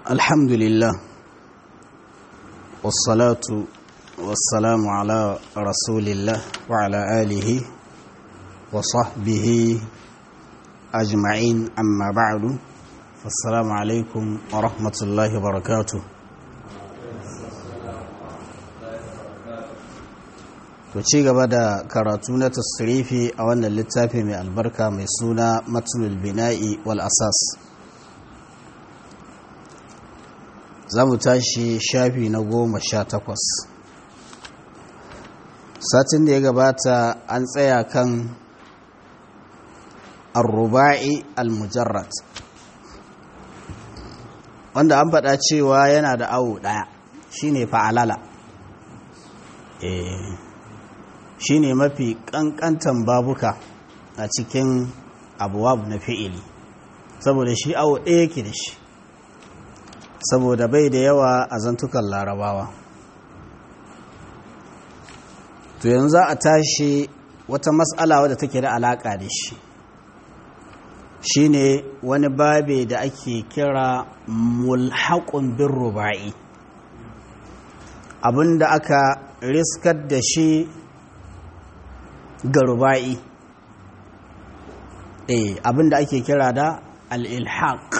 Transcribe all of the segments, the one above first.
الحمد لله والصلاة والسلام على رسول الله وعلى آله وصحبه أجمعين أما بعد فالسلام عليكم ورحمة الله وبركاته to ci gaba da karatu na tasrifi a wannan littafi mai albarka mai suna matulul bina'i wal asas za mu tashi shafi na goma sha takwas satin da ya gabata an tsaya kan arruba'i al-mujarrad wanda an faɗa cewa yana da awo ɗaya shine fa'alala shine mafi ƙanƙantan babuka a cikin abuwab na fi'ili saboda shi awo ɗaya yake da shi saboda bai da yawa a zantukan larabawa to yanzu za a tashi wata matsala wadda take da alaƙa da shi shine wani babe da ake kira mulhaƙun bin ruba'i abinda aka riskar da shi ga ruba'i eh abinda ake kira da al-ilhaq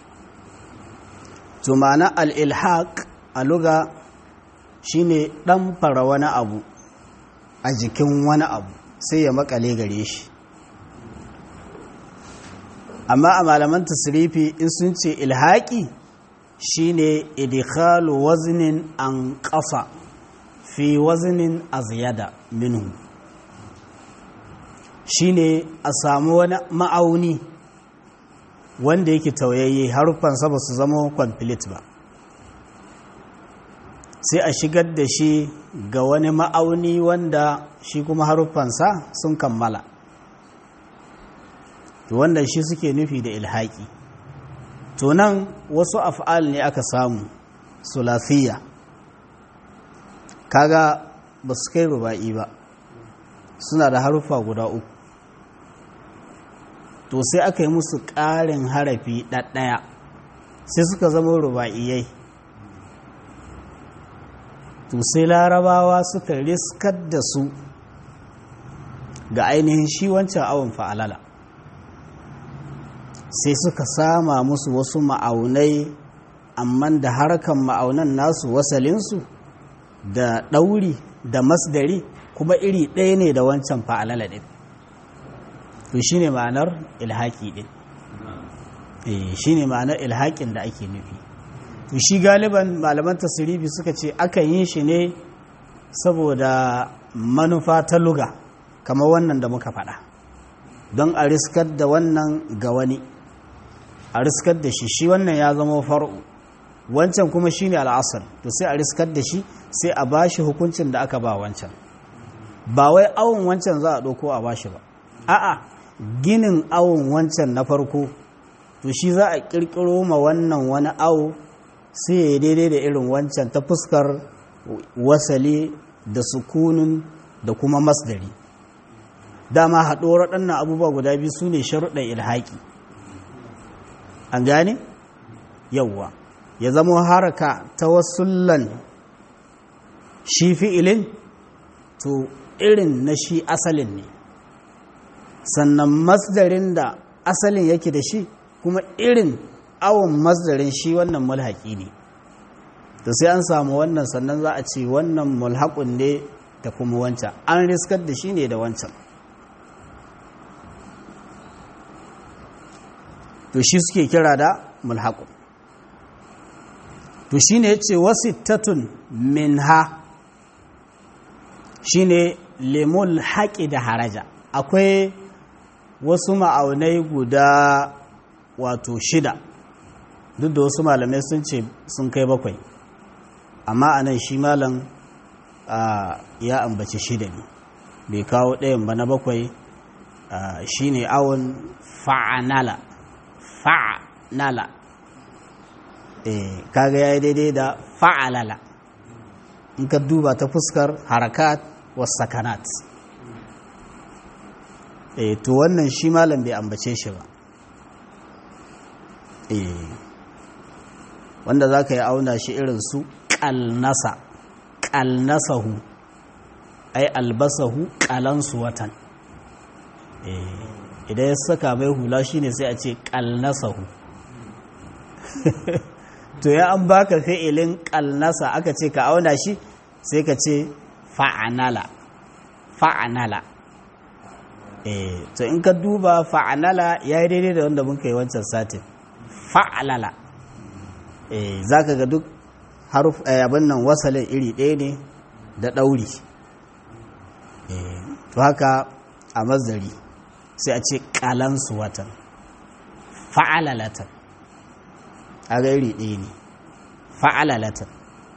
to ma'ana al-ilhaq a luga shine dan fara wani abu a jikin wani abu sai ya makale gare shi amma a malaman tasrifi in sun ce ilhaqi shine idkhalu waznin an qasa fi waznin azyada minhu shine a samu wani ma'auni wanda yake tauyayye haruffansa ba su zama complete ba sai a shigar da shi ga wani ma'auni wanda shi kuma haruffansa sun kammala to wanda shi suke nufi da ilhaki to nan wasu af'al ne aka samu sulafiya kaga ba su kai ruba'i ba suna da haruffa guda uku to sai aka yi musu ƙarin harafi ɗaɗɗaya sai suka zama ruba'iyai to sai larabawa suka riskar da su ga ainihin shi wancan awon fa'alala sai suka sama musu wasu ma'aunai amma da harkan ma'aunan nasu wasalinsu da ɗauri da masdari kuma iri ɗaya ne da wancan fa'alala ɗin to shi ne ma'anar ilhaƙi ɗin shi ne ma'anar ilhaƙin da ake nufi to shi galiban malaman tasirifi suka ce aka yi shi ne saboda manufa ta luga kamar wannan da muka faɗa don a riskar da wannan ga wani a riskar da shi shi wannan ya zama far'u wancan kuma shi ne al'asar to sai a riskar da shi sai a ba shi hukuncin da aka ba wancan ba wai awon wancan za a ɗauko a bashi ba a'a ginin awon wancan na farko to shi za a ƙirƙiro ma wannan wani awo sai ya yi daidai da irin wancan ta fuskar wasali da sukunin da kuma masdari dama haɗuwar waɗannan abubuwa guda biyu su ne sharuɗan ilhaƙi an gane yawwa ya zama haraka ta wasullan shi fi'ilin to irin na shi asalin ne sannan masdarin da asalin yake da shi kuma irin awon masdarin shi wannan mulhaƙi ne to sai an samu wannan sannan za a ce wannan mulhaƙun ne da kuma wancan an riskar da shi ne da wancan to shi suke kira da mulhaƙun to shi ne ya ce wasittatun min ha shi ne lemul haƙi da haraja akwai wasu ma'aunai guda wato shida duk da wasu malamai sun ce sun kai bakwai amma a nan shi malam ya ambaci shida ne bai kawo ɗayan ba na bakwai shi ne awon fa'anala fa'anala kaga ya yi daidai da fa'alala in ka duba ta fuskar harakat wasu sakanat to wannan shi malam bai ambace shi ba wanda za ka yi auna shi irin su ƙalnasa ƙalnasahu ai albasahu ƙalansu watan idan ya saka mai hula shine sai a ce ƙalnasahu to ya an baka fi'ilin ƙalnasa aka ce ka auna shi sai ka ce fa'anala fa'anala eh to in ka duba fa'anala ya yi daidai da wanda muka yi wancan satin fa'alala eh za ka ga duk haruf abin nan wasalin iri ɗaya ne da ɗauri eh to haka a mazari sai a ce ƙalansu watan fa'alalatan a ga iri ɗaya ne fa'alalatan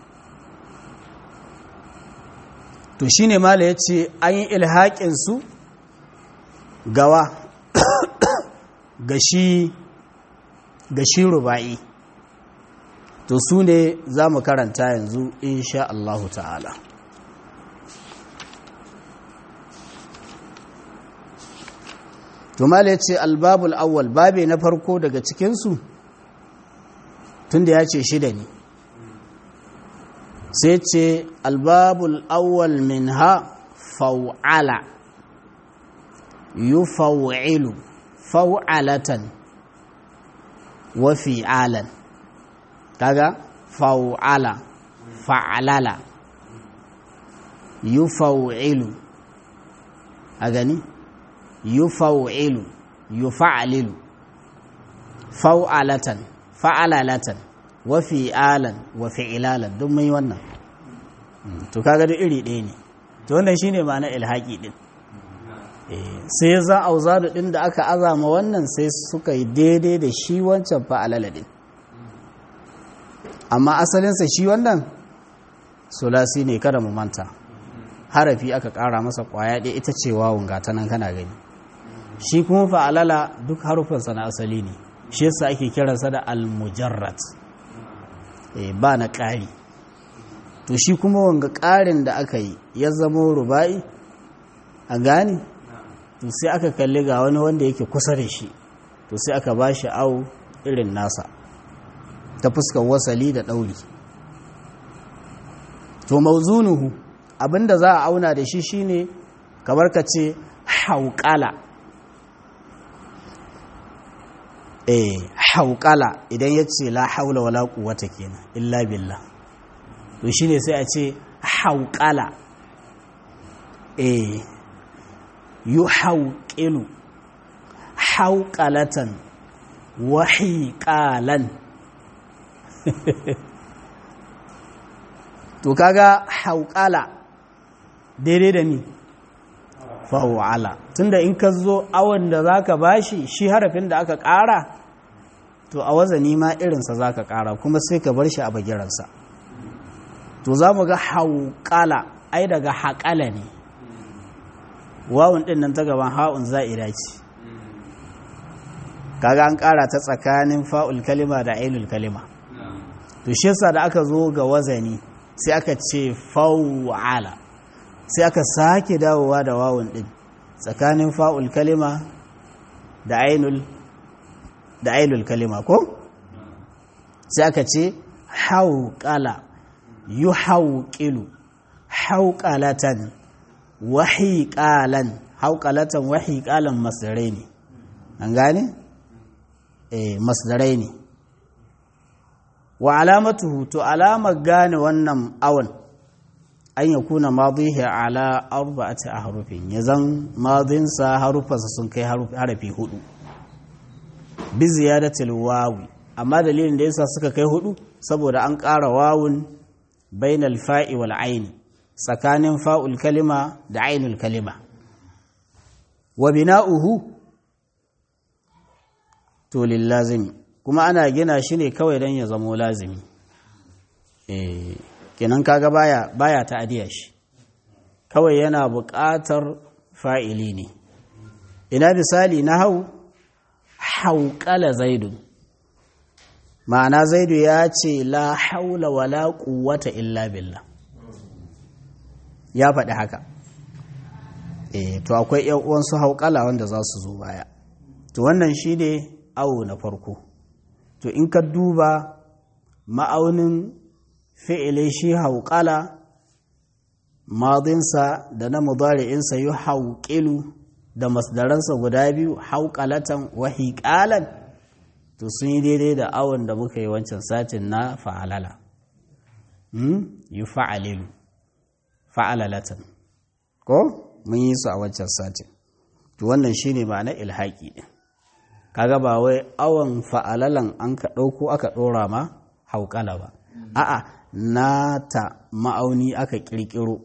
to shi ne mala ya ce an yi ilhaƙinsu gawa ga shi ruba'i to su ne za mu karanta yanzu insha Allahu ta'ala to mala ya ce albabul awwal babe na farko daga cikinsu tunda ya ce shida ne sai ce albabul awwal min ha fau'ala yu fau'ilu fau'alatan wa fi'alan kaga fau'ala fa'alala yu fau'ilu a gani yu fau'ilu yu fa'alilu fau'alatan fa'alalatan wa fi'alan wa fi'ilalan duk mun yi wannan to kaga duk iri ɗaya ne to wannan shine ma'ana ilhaqi din sai za auzadu din da aka azama wannan sai suka yi daidai da shi wancan fa'alala din amma asalinsa shi wannan sulasi ne kada mu manta harafi aka ƙara masa ƙwaya ɗaya ita ce wawun gata nan kana gani shi kuma fa'alala duk harufansa na asali ne shi yasa ake kiransa da al-mujarrad ba na ƙari to shi kuma wanga ƙarin da aka yi ya zama ruba'i a gani to sai aka kalli ga wani wanda yake kusa da shi to sai aka ba shi au irin nasa ta fuskar wasali da ɗauri to mauzunuhu abinda za a auna da shi shine kamar ka ce hauƙala eh hauƙala idan ya ce la haula wala quwwata kenan illa billah to shine sai a ce hauƙala eh yuhauqilu hauqalatan wa hiqalan to kaga hauƙala daidai da ni fa'ala tunda in ka zo awon da zaka bashi shi harafin da aka ƙara to a wazani ma irinsa za ka ƙara kuma sai ka bar shi a bagiransa to za mu ga hauƙala ai daga haƙala ne wawun ɗin nan ta gaban ha'un za'ira ce kaga an ƙara ta tsakanin fa'ul kalima da ainul kalima to shi yasa da aka zo ga wazani sai aka ce fa'ala sai aka sake dawowa da wawun ɗin tsakanin fa'ul kalima da ainul da ainul kalima ko sai aka ce hauƙala yu hauƙilu hauƙalatan wahiƙalan hauƙalatan wahiƙalan masdarai ne an gane? eh masdarai ne wa alamatuhu to alamar gane wannan awon an ya kuna madihi ala arba'ati ahrufin ya zan madinsa harufansa sun kai harafi hudu bi ziyadatil wawi amma dalilin da yasa suka kai hudu saboda an ƙara wawun bainal fa'i wal aini tsakanin fa'ul kalima da ainul kalima wa bina'uhu to lillazimi kuma ana gina shi ne kawai don ya zamo lazimi eh kenan kaga baya baya ta'adiya shi kawai yana buƙatar fa'ili ne ina misali na hau hauƙala zaidu ma'ana zaidu ya ce la haula wala quwwata illa billah ya faɗi haka eh to akwai ƴan uwansu hauƙala wanda za su zo baya to wannan shi ne awo na farko to in ka duba ma'aunin fi'ile shi hauƙala madinsa da na mudari'insa yi hauƙilu da masdaransa guda biyu hauƙalatan wa hiƙalan to sun yi daidai da awon da muka yi wancan satin na fa'alala yi fa'alilu fa'alalatan ko mun yi su a wancan satin to wannan shi ne ma'ana ilhaƙi ɗin kaga ba wai awon fa'alalan an ka ɗauko aka ɗora ma hauƙala ba a'a nata ma'auni aka ƙirƙiro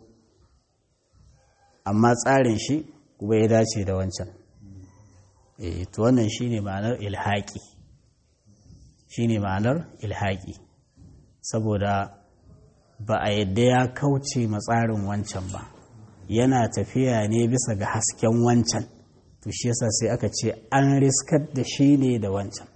amma tsarin shi kuma ya dace da wancan e to wannan shine ma'anar ilhaki shine ma'anar ilhaki saboda ba a yadda ya kauce matsarin wancan ba yana tafiya ne bisa ga hasken wancan to shi yasa sai aka ce an riskar da shi ne da wancan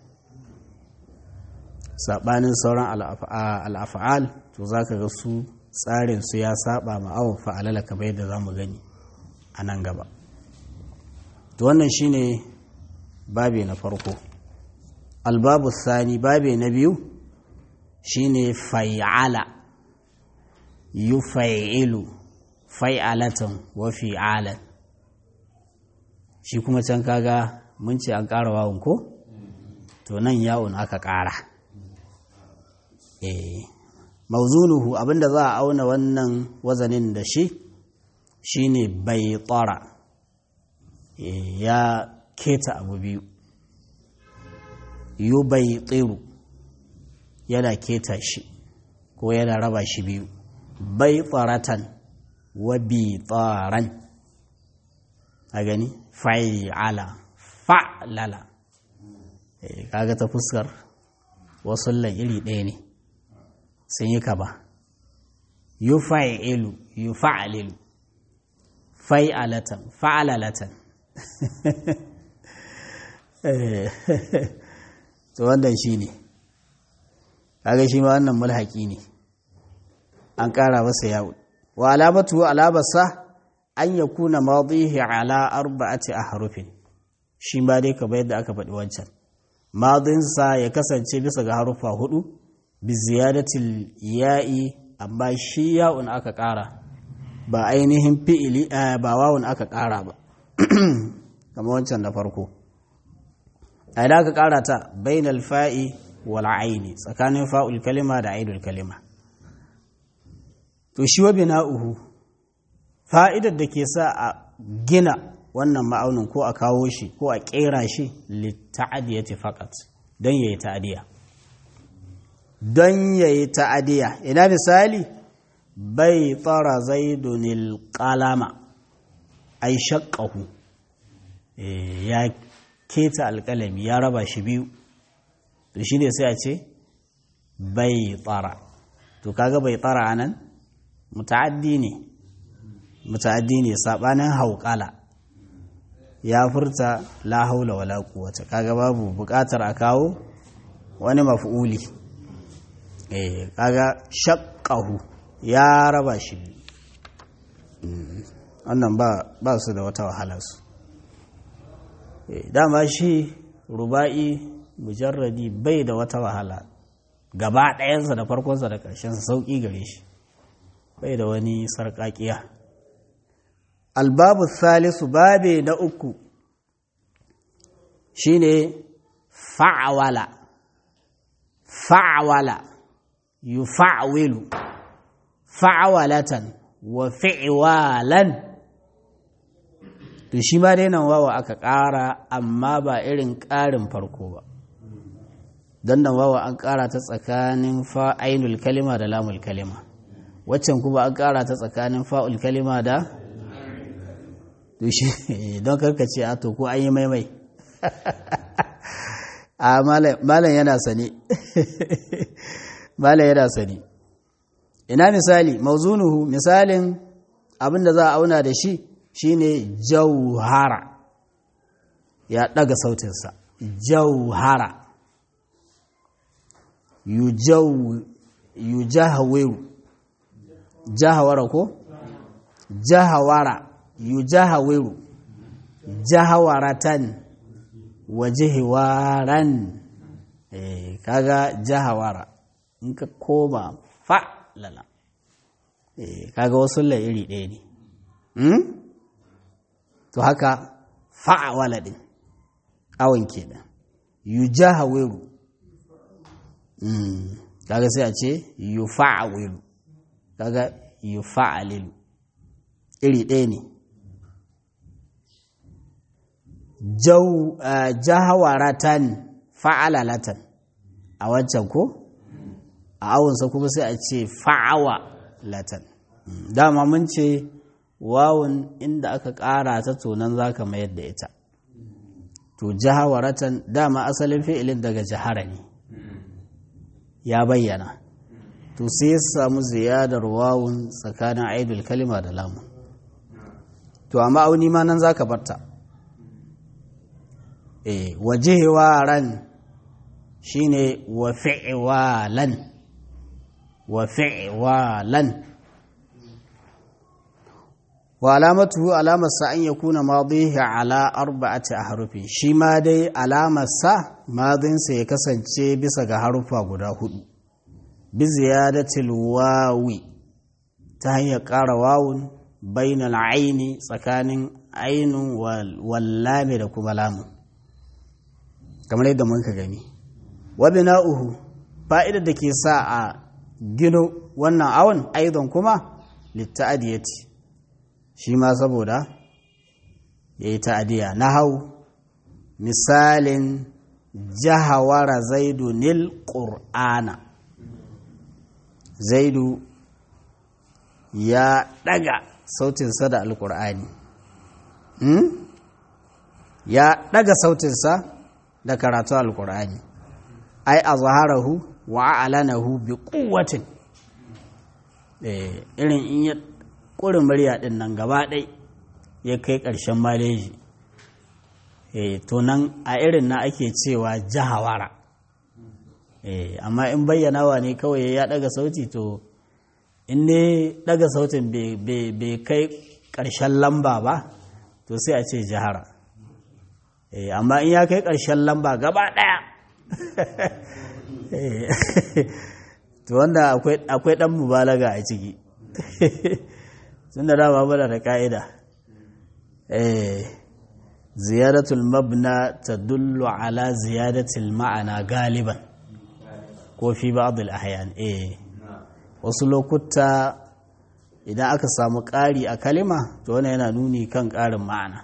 saɓanin sauran al'afa'al to za ka ga su tsarin su ya saba ma'awon fa'alala kamar yadda za mu gani a nan gaba to wannan shine babe na farko albabu sani babe na biyu shine fai'ala yufai'ilu fai'alatan wa fi'alan shi kuma can kaga mun ce an ƙara wawun ko to nan yawon aka ƙara eh mauzunuhu abinda za a auna wannan wazanin da shi shine bai tsara ya keta abu biyu yu bai tsiru yana keta shi ko yana raba shi biyu bai tsaratan wa bi tsaran a gani fa'ala fa'lala kaga ta fuskar wasu iri ɗaya ne sun yi kaba yu fa'ilu yu fa'alilu fa'alatan fa'alalatan to wannan shi ne kaga shi ma wannan mulhaki ne an ƙara masa yawo wa alamatu alabarsa an ya kuna madihi ala arba'ati a harufin shi ma dai kamar yadda aka faɗi wancan madinsa ya kasance bisa ga harufa hudu bi ziyadatil ya'i amma shi ya'un aka ƙara ba ainihin fi'ili ba wawun aka ƙara ba kamar wancan da farko a idan aka ƙara ta bainal fa'i wal aini tsakanin fa'ul kalima da ainul kalima to shi wa bina'uhu fa'idar da ke sa a gina wannan ma'aunin ko a kawo shi ko a ƙera shi litta'adiyati faqat don yayi ta'adiya don yayi ta'adiya ina misali bai tsara zaidunil qalama ai shaqqahu ya keta alƙalami ya raba shi biyu to shi ne sai a ce bai tsara to kaga bai tsara anan muta'addi ne muta'addi ne sabanin hauƙala ya furta la haula wala quwwata kaga babu buƙatar a kawo wani maf'uli eh kaga shaqqahu ya raba shi wannan ba ba su da wata wahala su dama shi ruba'i mujarradi bai da wata wahala gaba ɗayansa da farkonsa da ƙarshensa sauƙi gare shi bai da wani sarƙaƙiya albabu salisu babe na uku shine fa'awala fa'awala yufa'wilu fa'awalatan wa fi'walan to shi ma dai nan wawa aka ƙara amma ba irin ƙarin farko ba don nan wawa an ƙara ta tsakanin fa'ainul kalima da lamul kalima waccan kuma an ƙara ta tsakanin fa'ul kalima da to shi don karkace a to ko an yi maimai a malam yana sani malam yana sani ina misali mauzunuhu misalin abinda za a auna da shi shine jauhara ya daga sautinsa jauhara yujahawiru jahawara ko jahawara yujahawiru jahawaratan wa jihiwaran eh kaga jahawara in ka koma fa'lala eh kaga wasu la iri ɗaya ne hmm? to haka fa'awala din awon kenan yujahawiru mm kaga sai a ce yufa'awilu kaga yufa'alilu iri ɗaya ne jahawaratan fa'alalatan a wancan ko a awunsa kuma sai a ce fa'awa latan dama mun ce wawun inda aka ƙara ta tonan za ka mayar da ita to jahawaratan dama asalin fi'ilin daga jahara ne ya bayyana to sai ya samu ziyadar wawun tsakanin aidul kalima da lamun to amma auni ma nan za ka barta e wajewaran shine wa fi'walan wa fi'walan wa alamatu alamar sa an yakuna madihi ala arba'ati ahrufin shi ma dai alamar sa madin sa ya kasance bisa ga harufa guda hudu bi ziyadatil wawi ta hanyar ƙara wawun bainal aini tsakanin ainun wallame da kuma lamun kamar yadda mun ka gani wabi na'uhu fa'idar da ke sa a gino wannan awon aizon kuma litta'adiyati shi ma saboda ya yi ta'adiyya na hau misalin jahawara zaidu nil ƙur'ana zaidu ya ɗaga sautinsa da alƙur'ani ya ɗaga sautinsa da karatu alkur'ani ai a zaharahu wa a'lanahu bi quwwatin irin in ya ƙurin murya ɗin nan gaba ɗai ya kai ƙarshen maleji to nan a irin na ake cewa jahawara amma in bayyanawa ne kawai ya ɗaga sauti to in ne ɗaga sautin bai kai ƙarshen lamba ba to sai a ce jahara amma in ya kai ƙarshen lamba gaba ɗaya to wanda akwai ɗan mubalaga a ciki sun da dama bada da ƙa'ida ziyaratul mabna ta dullu ala ziyaratul ma'ana galiban ko fi ba'adul ahyan wasu lokuta idan aka samu ƙari a kalima to wani yana nuni kan ƙarin ma'ana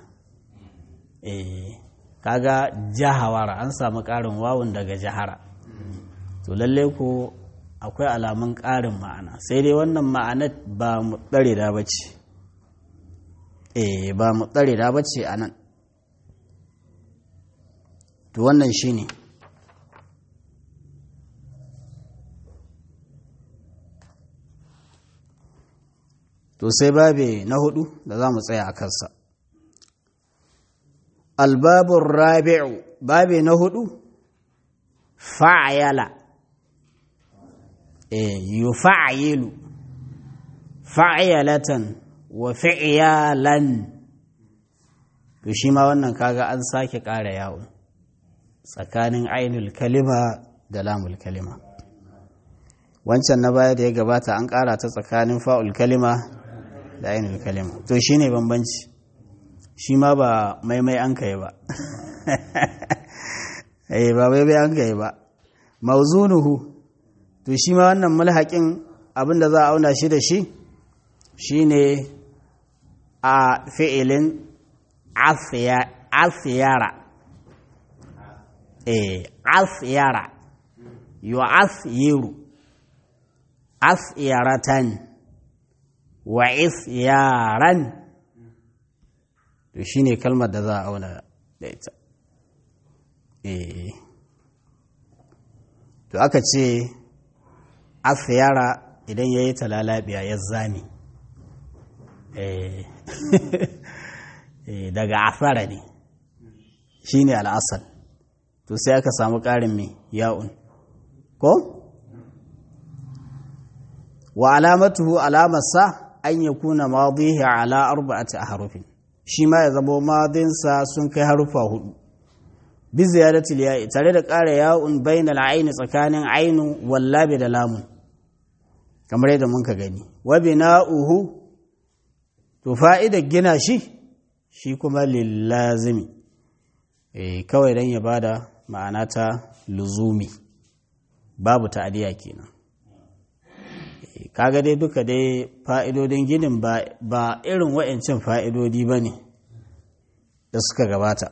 kaga jahawara an samu ƙarin wawun daga jahara to lalle ko akwai alamun ƙarin ma'ana sai dai wannan ma'anar ba mu tsare da bace eh ba mu tsare da bace a nan to wannan shine to sai babe na hudu da za mu tsaya a kansa albabun rabi'u babe na hudu fa'ayala eh yufa'ayilu fa'ayalatan wa fi'yalan to shi ma wannan kaga an sake ƙara yawo tsakanin ainul kalima da lamul kalima wancan na baya da ya gabata an ƙara ta tsakanin fa'ul kalima da ainul kalima to shine bambanci shi ma ba maimai an kai ba eh ba maimai an kai ba mauzunuhu to shi ma wannan mulhaƙin abinda za a auna shi da shi shine a fi'ilin afiyara eh afiyara yu afiyiru afiyaratan wa ifyaran to shine kalmar da za a auna da ita eh to aka ce afiyara idan ya yi talalabiya ya zami daga afara ne shi ne al'asal to sai aka samu ƙarin mai ya'un ko? wa alamatuhu alamarsa an ya kuna madihi ala arba'ati a harufin shi ma ya zama madinsa sun kai harufa hudu bi ziyadatil ya'i tare da ƙara ya'un bainal aini tsakanin ainu wallabi da lamun kamar yadda mun ka gani wa bina'uhu to fa'idar gina shi shi kuma lillazimi eh kawai dan ya bada ma'ana ta luzumi babu ta'adiya kenan kaga dai duka dai fa'idodin ginin ba irin wa'ancin fa'idodi ba ne da suka gabata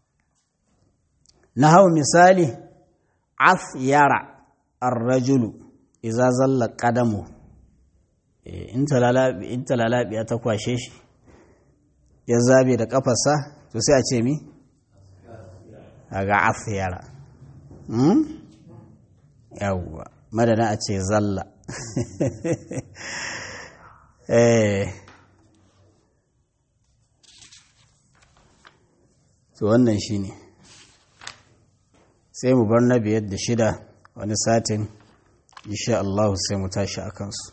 na hau misali af yara arrajulu iza zalla ƙadamu in talalabiya ta kwashe shi ya zabe da ƙafarsa to sai a ce mi ga af yara yawwa madana a ce zalla eh to wannan shine sai mu bar na biyar da shida wani satin insha Allah sai mu tashi a kansu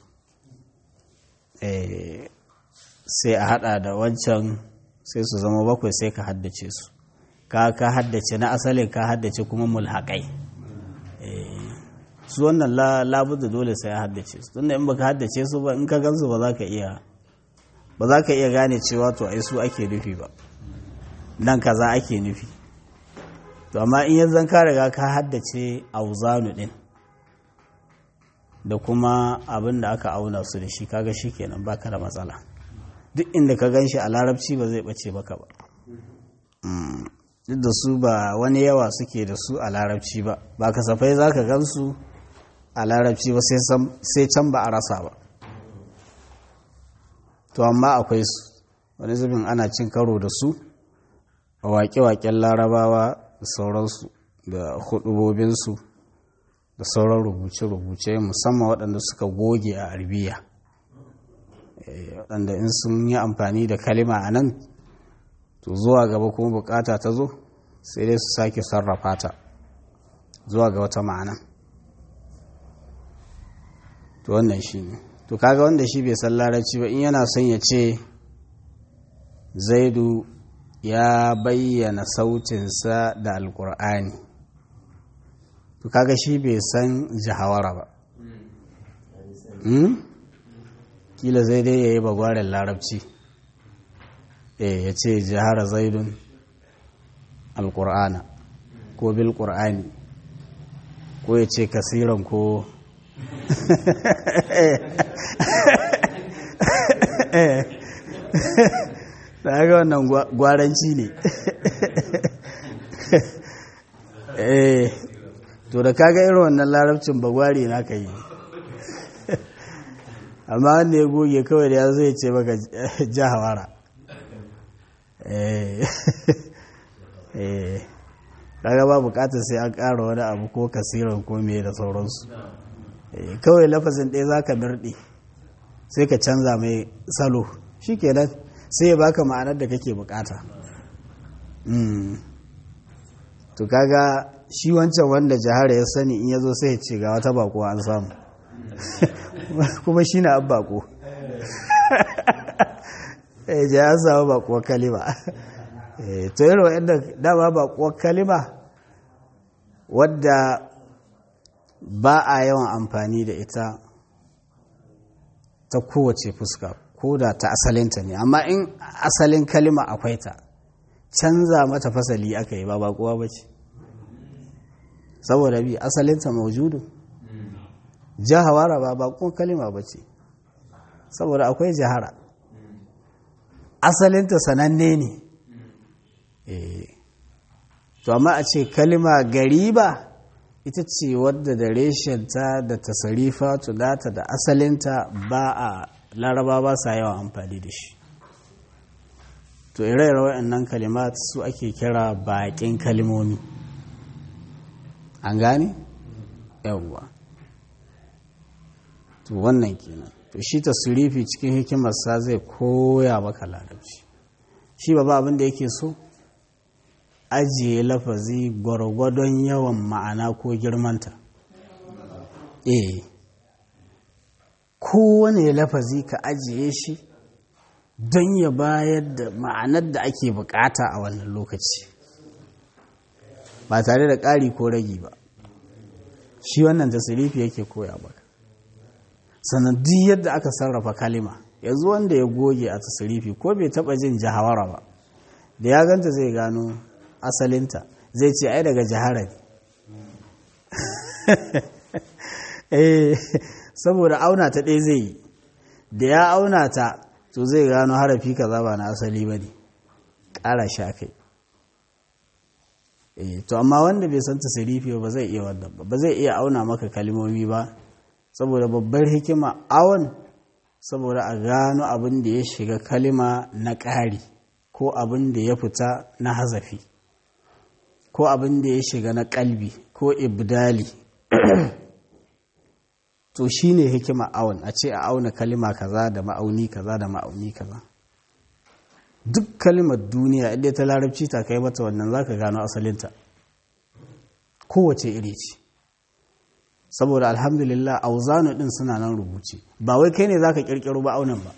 eh sai a hada da wancan sai su zama bakwai sai ka haddace su ka ka haddace na asalin ka haddace kuma mulhaƙai su wannan labudda dole sai ya haddace su tunda in baka haddace su ba in ka gansu ba za ka iya ba za ka iya gane cewa to ai su ake nufi ba nan kaza ake nufi to amma in yanzu ka riga ka haddace auzanu din da kuma abin da aka auna su da shi kaga shi kenan baka da matsala duk inda ka gan shi a larabci ba zai bace baka ba duk da su ba wani yawa suke da su a larabci ba ba kasafai za ka gan su a larabci ba sai can ba a rasa ba to amma akwai su wani zubin ana cin karo da su a waƙe-waƙen larabawa da sauransu da hudubobinsu da sauran rubuce-rubuce musamman waɗanda suka goge a arbiya waɗanda in sun yi amfani da kalima a nan to zuwa gaba kuma bukata ta zo sai dai su sake sarrafa ta zuwa ga wata ma'ana to wannan shi ne to kaga wanda shi bai san larabci ba in yana son ya ce zaidu ya bayyana sautinsa da alkur'ani to kaga shi bai san jahawara ba kila zai dai ya yi bagwaren larabci eh ya ce jihara zaidun alkur'ana ko bil qur'ani ko ya ce kasiran ko da ga wannan gwaranci ne eh to da kaga irin wannan larabcin bagwari na ka yi amma wanda ya goge kawai da ya zai ce maka jahawara kaga ba bukatar sai an ƙara wani abu ko kasiran ko me da sauransu kawai lafazin ɗaya za ka mirɗe sai ka canza mai salo shi kenan sai ya baka ma'anar da kake bukata to kaga shi wancan wanda jihara ya sani in ya zo sai ya ce ga wata bako an samu kuma shi na an bako ya an samu bakuwar kalima to yi wa'anda dama bakuwar kalima wadda ba a yawan amfani da ita ta kowace fuska ko da ta asalinta ne amma in asalin kalima akwai ta canza mata fasali aka yi ba bakuwa ba ce saboda bi asalinta maujudu jahawara ba bakon kalima ba ce saboda akwai jahara asalinta sananne ne to amma a ce kalima gariba ita ce wadda da reshenta da tasarifa tudata da asalinta ba a laraba ba sa yawan amfani da shi to ire-ire waɗannan kalimat su ake kira baƙin kalimomi an gane? yawwa to wannan kenan to shi tasirifi cikin hikimarsa zai koya maka larabci shi ba ba abin da yake so ajiye lafazi gwargwadon yawan ma'ana ko girmanta eh kowane lafazi ka ajiye shi don ya bayar da ma'anar da ake bukata a wannan lokaci ba tare da ƙari ko ragi ba shi wannan tasirifi yake koya maka sannan duk yadda aka sarrafa kalima yanzu wanda ya goge a tasirifi ko bai taba jin jahawara ba da ya ganta zai gano asalinta zai ce ai daga jihara ne eh saboda auna ta ɗaya zai yi da ya auna ta to zai gano harafi kaza ba na asali ba ne ƙara sha kai to amma wanda bai san tasirifi ba zai iya wannan ba ba zai iya auna maka kalmomi ba saboda babbar hikima awon saboda a gano abin da ya shiga kalima na ƙari ko abin da ya fita na hazafi ko abin da ya shiga na ƙalbi ko ibdali to shine hikima awon a ce a auna kalima kaza da ma'auni kaza da ma'auni kaza duk kalimar duniya inda ta larabci ta kai mata wannan za ka gano asalinta kowace iri ce saboda alhamdulillah auzanu din suna nan rubuce ba wai kai ne za ka kirkiro ba aunan ba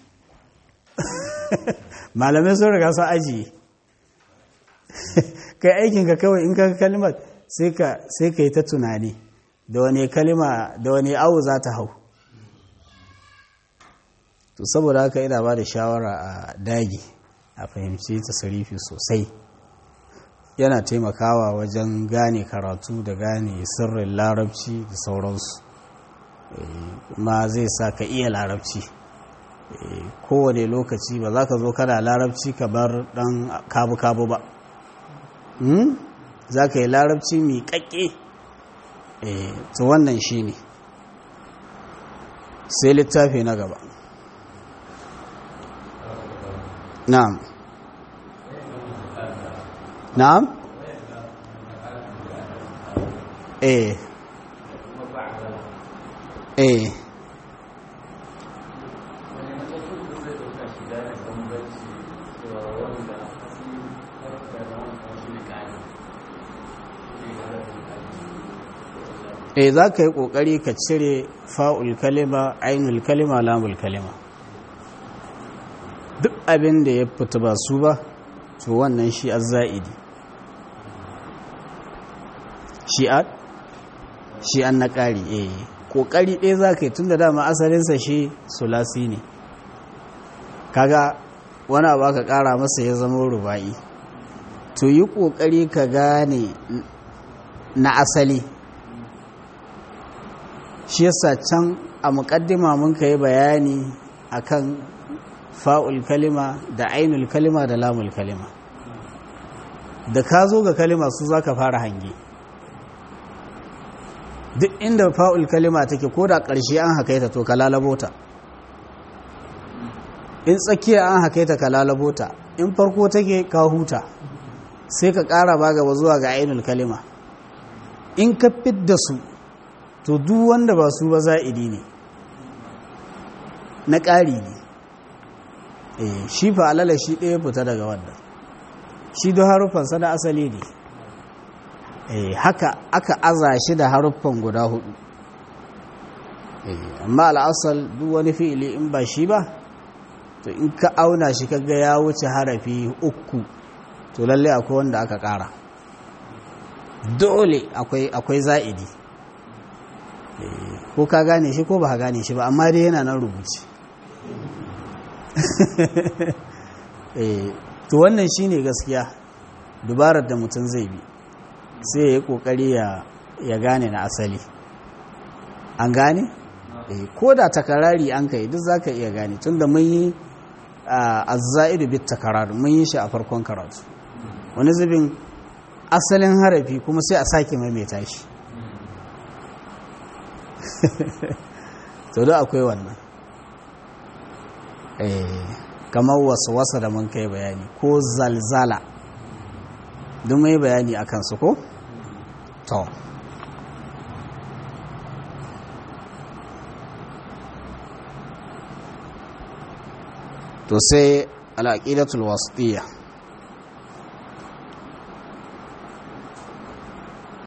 malamai sun riga sun ajiye kai aikinka kawai in ka kalimar sai ka yi ta tunani da wani kalima da wani awu za ta hau to saboda haka ina ba da shawara a dagi a fahimci tasarifi sosai yana taimakawa wajen gane karatu da gane sirrin larabci da sauransu kuma zai sa ka iya larabci kowane lokaci ba za ka zo kana larabci ka bar dan kabu-kabu ba za ka yi larabci mai kakke to wannan shi ne sai littafi na gaba na'am na'am eh eh eh za ka yi ƙoƙari ka cire fa'ul kalima ainul kalima lamul kalima duk abin da ya fita ba su ba to wannan shi za'idi shi'at shi an na ƙari eh ƙoƙari ɗaya za ka yi tun da dama asalinsa shi sulasi ne kaga wani abu aka ƙara masa ya zama ruba'i to yi ƙoƙari ka gane na asali shi yasa can a muƙaddima mun ka yi bayani akan fa'ul kalima da ainul kalima da lamul kalima da ka zo ga kalima su za ka fara hange duk inda fa'ul kalima take ko da ƙarshe an hakaita to ka lalabota in tsakiya an hakaita ka lalabota in farko take ka huta sai ka ƙara ba gaba zuwa ga ainul kalima in ka fidda su to duk wanda ba su ba za'idi ne na ƙari ne eh shi fa alala shi ɗaya fita daga wannan shi don haruffansa da asali ne eh haka aka aza shi da haruffan guda hudu eh amma al'asal duk wani fi'ili in ba shi ba to in ka auna shi kaga ya wuce harafi uku to lalle akwai wanda aka ƙara dole akwai akwai za'idi ko ka gane shi ko ba ka gane shi ba amma dai yana nan rubuce to wannan shine gaskiya dubarar da mutum zai bi sai ya yi kokari ya gane na asali an gane ko da takarari an kai duk zaka iya gane tunda mun yi azza'idu bit takarar mun yi shi a farkon karatu wani zubin asalin harafi kuma sai a sake maimaita shi to da akwai wannan kamar wasu wasa da mun kai bayani ko zalzala duk mai bayani a kansu ko? to to sai al'aƙidatul wasitiyya